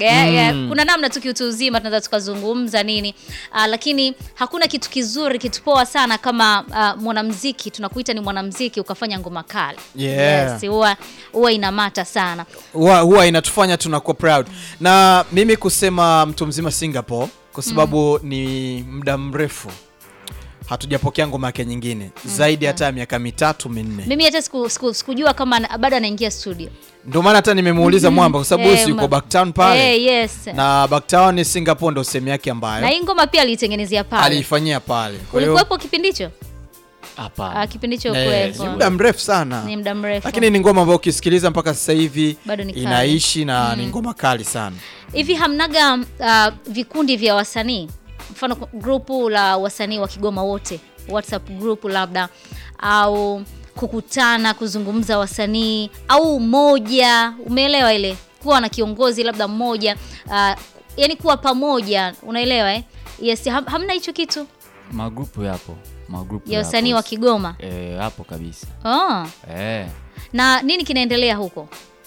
tunajuaga eh, eh, kuna namna tu kiutu uzima tunaweza tukazungumza nini uh, lakini hakuna kitu kizuri kitu poa sana kama uh, mwanamziki tunakuita ni mwanamziki ukafanya ngoma kali Yeah. yes, huwa huwa inamata sana huwa huwa inatufanya tunakuwa proud na mimi kusema mtu mzima Singapore kwa sababu ni muda mrefu hatujapokea ngoma yake nyingine zaidi hata ya miaka mitatu minne mimi hata siku, siku, sikujua kama ana- bado anaingia studio ndio maana hata nimemuuliza mwamba kwa sababu Eh, si yuko ma- Backtown pale Eh, yes na Backtown ni Singapore ndo sehemu yake na ambayo hii ngoma pia aliitengenezea pale aliifanyia pale kwa hiyo ulikuwepo kipindi hicho Hapana. Ah, kipindi hicho eh, kuwepo ni muda mrefu sana ni muda mrefu lakini ni ngoma ambayo ukisikiliza mpaka sasa hivi Bado ni kali. inaishi na ni ngoma kali sana hivi hamnaga uh, vikundi vya wasanii mfano grupu la wasanii wa Kigoma wote WhatsApp group labda au kukutana kuzungumza wasanii au moja umeelewa ile kuwa na kiongozi labda mmoja uh, yani kuwa pamoja unaelewa eh? yes ham, hamna hicho kitu magrupu yapo magrupu ya yapo. wasanii wa Kigoma Eh, hapo kabisa oh. eh. na nini kinaendelea huko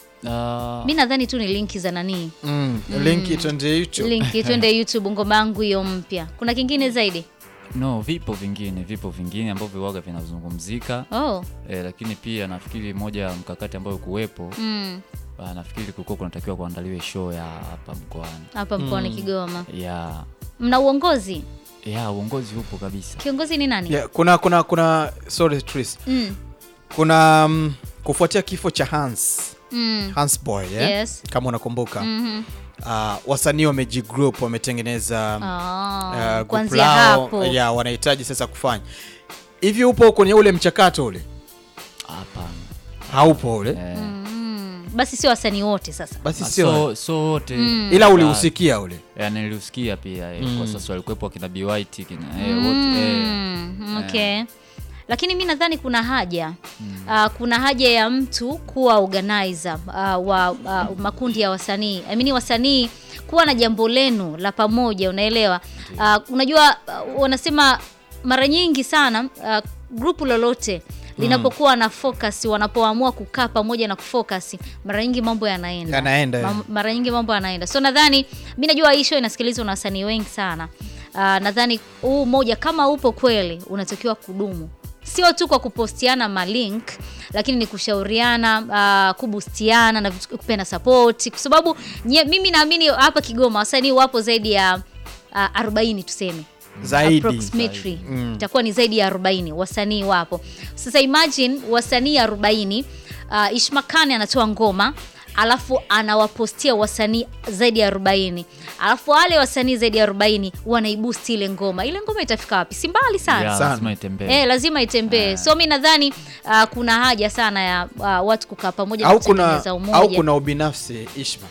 Ah, mi nadhani tu ni linki za nanii mm. linki twende YouTube linki twende youtube ngoma yangu hiyo mpya kuna kingine zaidi no vipo vingine vipo vingine ambavyo waga vinazungumzika oh. eh, lakini pia nafikiri moja ya mkakati ambayo kuwepo mm. ah, nafikiri kulikuwa kunatakiwa kuandaliwe show ya hapa mkoani hapa mkoani Kigoma. ya Mna uongozi? ya uongozi upo kabisa Kiongozi ni nani? yeah, kuna kuna kuna sorry Tris Mm. kuna um, kufuatia kifo cha Hans Mm. Hans Boy yeah? Yes. kama unakumbuka Mhm. uh, wasanii wamejigroup wametengeneza Ah, uh, group kuanzia lao, hapo. yeah, wanahitaji sasa kufanya hivi upo kwenye ule mchakato ule hapana haupo ule eh, Mm. Basi sio wasanii wote sasa. basi ah, sio so so wote ila ulihusikia ule ya niliusikia pia eh, kwa sasa walikuwepo akina BYT kina eh, wote eh, Mm, okay. Lakini mi nadhani kuna haja uh, kuna haja ya mtu kuwa organizer uh, wa uh, makundi ya wasanii I mean, wasanii kuwa na jambo lenu la pamoja, unaelewa? Uh, unajua uh, wanasema mara nyingi sana uh, grupu lolote linapokuwa na focus, wanapoamua kukaa pamoja na kufocus, mara nyingi mambo yanaenda Yanaenda, Mam- mara nyingi mambo yanaenda so nadhani mi najua hii show inasikilizwa na wasanii wengi sana uh, nadhani huu moja kama upo kweli unatakiwa kudumu sio tu kwa kupostiana malink lakini ni kushauriana uh, kubustiana na vitu- kupenda support kwa sababu nye, mimi naamini hapa kigoma wasanii wapo zaidi ya uh, 40 tuseme zaidi approximately itakuwa ni zaidi ya 40 wasanii wapo sasa imagine wasanii 40 uh, ishmakani anatoa ngoma alafu anawapostia wasanii zaidi ya 40 alafu wale wasanii zaidi ya 40 wanaibusti ile ngoma ile ngoma itafika wapi si mbali sana ya, Sana. lazima itembee Eh, lazima itembee so mi nadhani uh, kuna haja sana ya uh, watu kukaa pamoja na au kuna kutengeneza umoja au kuna ubinafsi Ishma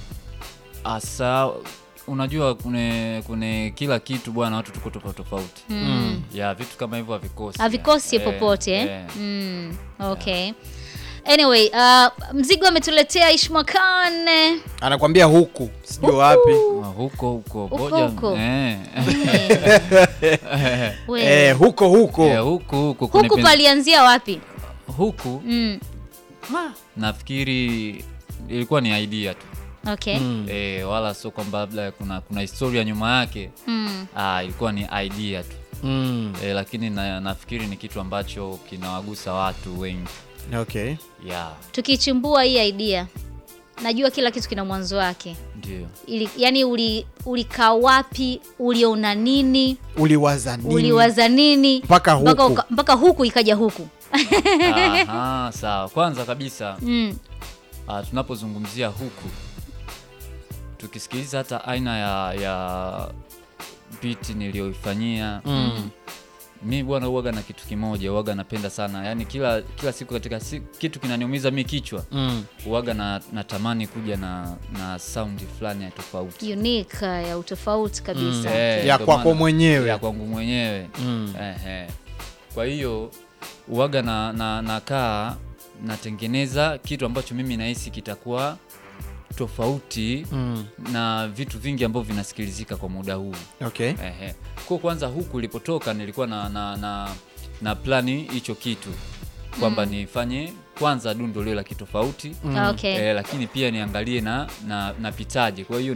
asa unajua kune, kune kila kitu bwana watu tuko tofauti tofauti Mm. ya vitu kama hivyo havikosi havikosi Eh, popote eh? eh. Mm, okay anyway uh, mzigo ametuletea ishmakan anakwambia huku sijui wapi Ah, huko huko Huko, ngoja- huko. eh. We. eh, huko huko Eh, huku huku huku kunipen- palianzia wapi huku mm. nafikiri ilikuwa ni idea tu okay eh, wala sio kwamba labda kuna kuna historia nyuma yake Mm. ah, ilikuwa ni idea tu mm. eh, lakini na, nafikiri ni kitu ambacho kinawagusa watu wengi okay yeah, tukichimbua hii idea najua kila kitu kina mwanzo wake ndio Ili, yani uli, ulikaa wapi uliona nini uliwaza nini uliwaza nini Mpaka huku. mpaka, uka- mpaka huku ikaja huku Aha, sawa kwanza kabisa mm. uh, tunapozungumzia huku tukisikiliza hata aina ya ya biti niliyoifanyia mm. mi bwana uwaga na kitu kimoja uwaga napenda sana yani kila kila siku katika si, kitu kinaniumiza mi kichwa Mm. uwaga na natamani kuja na na saundi fulani ya tofauti unique uh, ya utofauti kabisa Eh, Ya ndo kwako maana- mwenyewe. ya kwangu mwenyewe Mm. Ehe. kwa hiyo uwaga na, na, nakaa natengeneza kitu ambacho mimi nahisi kitakuwa tofauti Mm. na vitu vingi ambavyo vinasikilizika kwa muda huu okay Ehe. Kwa kwanza huku ilipotoka nilikuwa na, na, na, na plani hicho kitu kwamba nifanye kwanza dundo lile la kitofauti okay eh, lakini pia niangalie na, na napitaje kwa hiyo